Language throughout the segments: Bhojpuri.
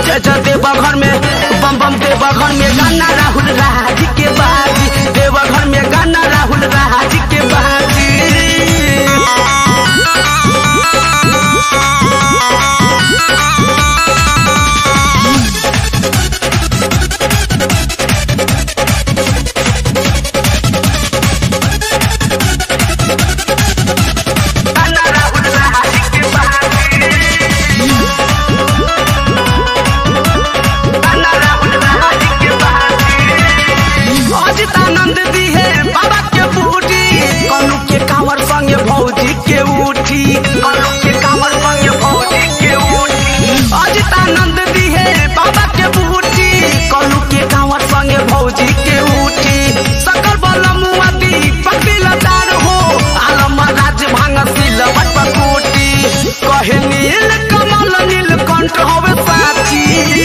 जय जय देवघर में बम बम देवघर में गाना राहुल राज के बाजी देवघर में गाना राहुल राज के बाजी गाना राहुल राज के बाजी गाना राहुल राज के बाजी अजित आनंद दी है बाबा के बूटी कलू के कांवर संगे भौजी के उठी कलू के कांवर संगे भौजी के उठी अजित आनंद दी है बाबा के बूटी कलू के कांवर संगे भौजी के उठी सकल बल मुआती पकड़ी लदार हो आलम राज भांग सिल पकोटी कहे नील कमल नील कंठ होवे साची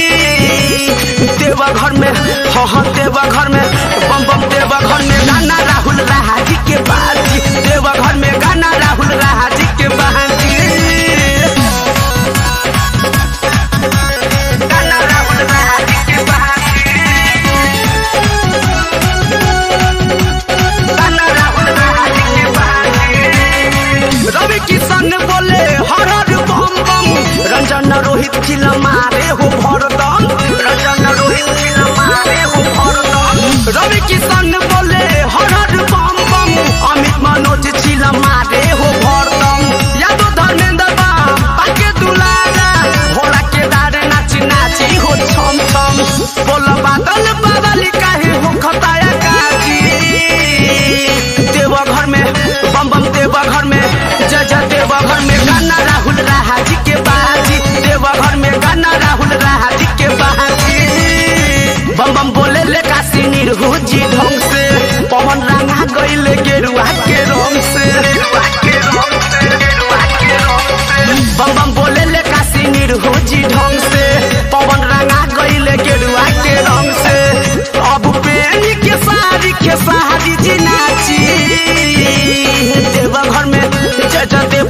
देवघर में हाँ हाँ देवघर में बम बम देवघर में गाना राहुल राजी के बाजी देवघर में गाना राहुल राजी के बाजी गाना राहुल राजी के बाजी गाना राहुल राजी के बाजी रवि किशन बोले हर हर बम बम रंजन रोहित चिल मारे हो भरदम रंजन रोहित चिल मारे हो भरदम रवि किशन बोले हर हर बम बम अमित मनोज चिल मारे हो भरदम यादव धर्मेंद्र बा पाके दुलारा भोला के दारे नाची नाची हो छम छम बोल बादल बादल काहे हो खताया काजी देवघर में बम बम देवघर में जय जय देवघर में गाना राहुल राजी के बाजी देवघर में गाना राहुल राजी के बाजी बम बम बोले ले काशी निर्हुजी ढंग से पवन रंगा गईले गेरुआ के रंग से गेरुआ के रंग से गेरुआ के रंग से बम बम बोले ले काशी निर्हुजी ढंग से पवन रंगा गईले गेरुआ के रंग से अब पेनी के सारी के सारी जी नाची देवघर में जय जय देव